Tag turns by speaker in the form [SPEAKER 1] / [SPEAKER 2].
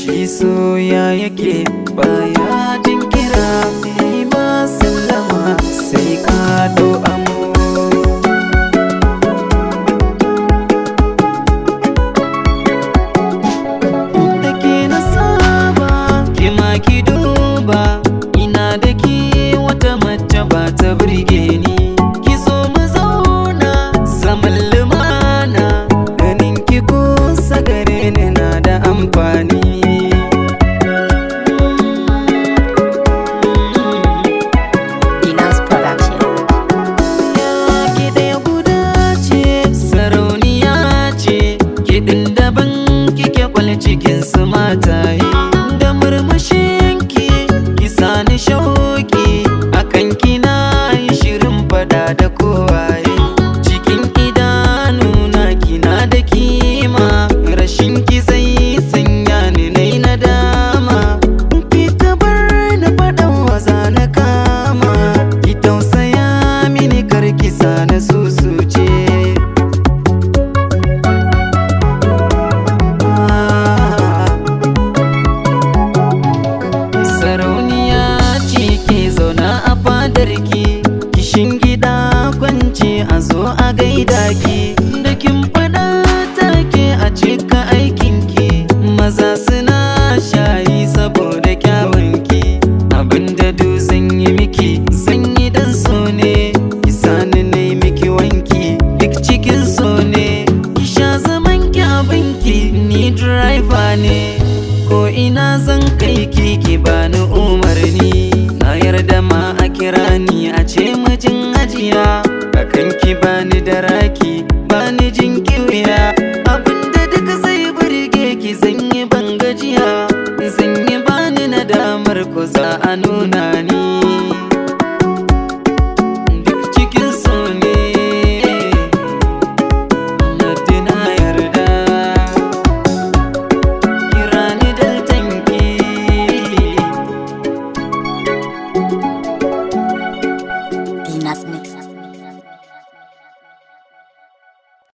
[SPEAKER 1] shi soya yake baya jin kira mai ma sallama sai ka dau amo da ke na saba ki ma ki duba ina da ke wata mace ba ta birge ni ki zo mu zauna zaman lumana ganin ki kusa gare ni na da amfani
[SPEAKER 2] Dinas Production.
[SPEAKER 1] ki ɗaya guda ce sarauniya ce kiɗin daban kike kwal cikin su mataye da murmushinki ki sani shauki akan kina yi shirin fada da kowaye cikin idanuna kina da kima rashin ki zai sanya ni nai nadama ki tabar na faɗan waza na kama ki tausaya mini kar ki sa na susuce sarauniya ce ke zauna a fadarki kishin gida kwance a zo a gaida ki da kin faɗa take a cika aikinki maza suna shayi saboda kyawunki abinda du zan yi miki zan yi dan so ne ki sani na yi miki wanki duk cikin so ne ki sha zaman ki abinki ni driver ne ko ina zan kai ki ki bani umarni na yarda ma a kira ni a ce mijin ajiya akan ki bani da raki